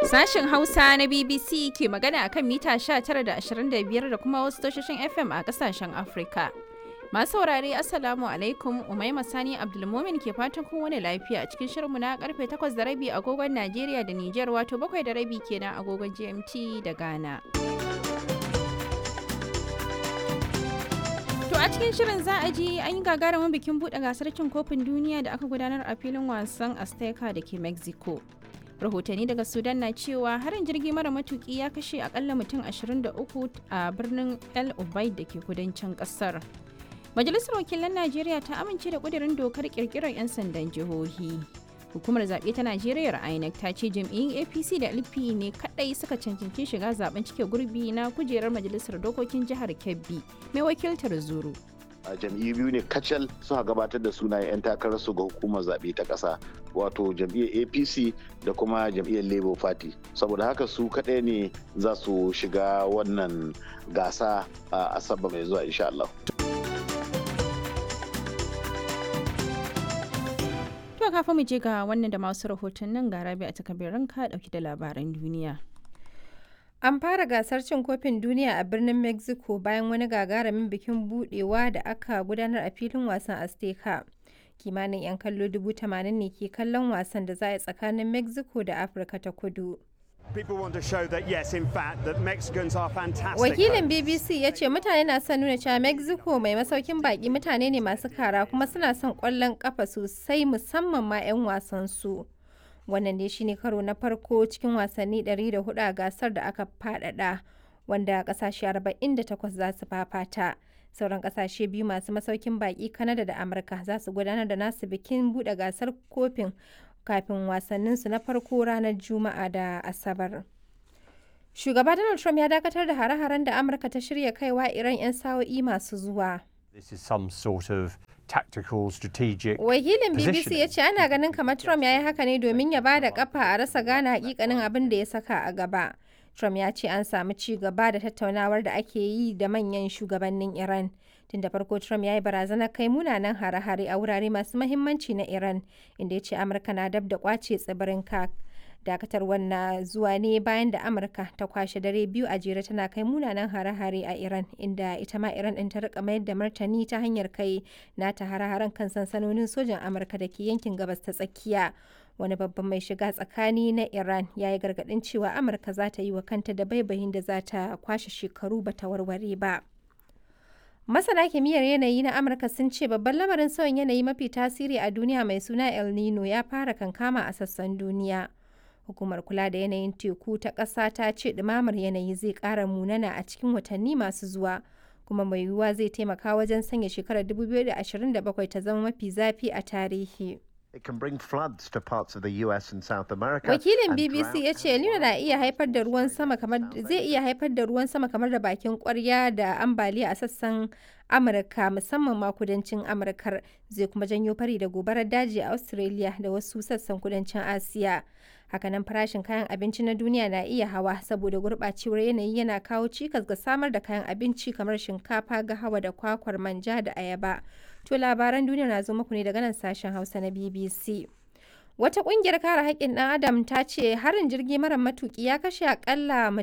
Sashen Hausa na BBC ke magana akan mita 19 da 25 da kuma wasu tashoshin FM a kasashen Afrika. Masu saurare Assalamu alaikum Umaima Sani Abdulmumin ke fatan kun wani lafiya a cikin shirinmu na karfe 8 da rabi agogon Najeriya da Nijar wato 7 da rabi kenan agogon GMT da Ghana. To a cikin shirin za a ji an yi gagarumin bikin buɗe gasar cin kofin duniya da aka gudanar a filin wasan Azteca da ke Mexico. rahotanni daga sudan na cewa harin jirgi mara matuki ya kashe akalla mutum 23 a birnin el ubaid da ke kudancin kasar majalisar wakilan najeriya ta amince da kudirin dokar kirkirar 'yan sandan jihohi hukumar zaɓe ta najeriya inec ta ce jam'iyyun apc da lp ne kadai suka cancanci shiga zaben cike gurbi na kujerar majalisar dokokin jihar kebbi mai wakiltar zuru a jam'iyyu biyu ne kacal suka gabatar da sunayen 'yan takararsu ga hukumar zaɓe ta ƙasa wato jam'iyyar apc da kuma jam'iyyar labour party saboda haka su kaɗai ne za su shiga wannan gasa a asabar mai zuwa insha Allah. To kafin mu je ga wannan da masu rahotannin ga rabi a takabirin ka ɗauki da labaran duniya. An fara gasar cin kofin duniya a birnin Mexico bayan wani gagarumin bikin budewa da aka gudanar a filin wasan Azteca. Kimanin 'yan kallo dubu tamanin ne ke kallon wasan da za a yi tsakanin Mexico da Afirka ta kudu. Wakilin BBC ya ce mutane na son nuna cewa Mexico mai masaukin baki mutane ne masu kara kuma suna son kwallon kafa sosai musamman ma 'yan wasan su. wannan ne shine karo na farko cikin wasanni 104 a gasar da aka fadada wanda kasashe 48 za su fafata sauran kasashe biyu masu masaukin baki kanada da amurka za su gudanar da nasu bikin bude gasar kofin kafin wasanninsu na farko ranar juma'a da asabar shugaba donald trump ya dakatar da hare-haren da amurka ta shirya kaiwa iran 'yan sa'o'i masu zuwa This is some sort of tactical strategic Wakilin BBC positioning. ya ce ana ganin kamar Trump ya yi haka ne domin ya ba da kafa a rasa gane hakikanin abin da ya saka a gaba. Trump ya ce an samu ci gaba da tattaunawar da ake yi da manyan shugabannin Iran. Tun da farko Trump ya yi barazanar kai munanan hare-hare a wurare masu mahimmanci na Iran, inda ya ce Amurka na dab da kwace tsibirin Kak. dakatarwar na zuwa ne bayan da amurka ta kwashe dare biyu a jere tana kai munanan hare-hare a iran inda ita ma iran din ta rika mayar da martani ta hanyar kai nata hare-haren kan sansanonin sojan amurka da ke yankin gabas ta tsakiya wani babban mai shiga tsakani na iran ya yi gargadin cewa amurka za ta yi wa kanta da baibayin da za ta kwashe shekaru ba ta warware ba Masana kimiyyar yanayi na Amurka sun ce babban lamarin sauyin yanayi mafi tasiri a duniya mai suna El Nino ya fara kankama a sassan duniya. Hukumar kula da yanayin teku ta ƙasa ta ce ɗumamar yanayi zai ƙara munana a cikin watanni masu zuwa, kuma mai yiwuwa zai taimaka wajen sanya shekarar 2027 ta zama mafi zafi a tarihi. It can bring floods to parts of the US and South America. Wakilin and BBC ya drought ce El Nino na iya haifar da ruwan sama kamar zai iya haifar da ruwan sama kamar da bakin kwarya da ambaliya a sassan Amurka musamman ma kudancin Amurkar zai kuma janyo fari da gobarar daji a Australia da wasu sassan kudancin Asiya. Hakanan farashin kayan abinci na duniya na iya hawa saboda gurɓacewar yanayi yana kawo cikas ga samar da kayan abinci kamar shinkafa, gahawa da kwakwar manja da ayaba. To labaran duniya na zo muku ne daga nan sashen Hausa na BBC. Wata ƙungiyar kare haƙƙin ɗan Adam ta ce harin jirgi mara matuƙi ya kashe akalla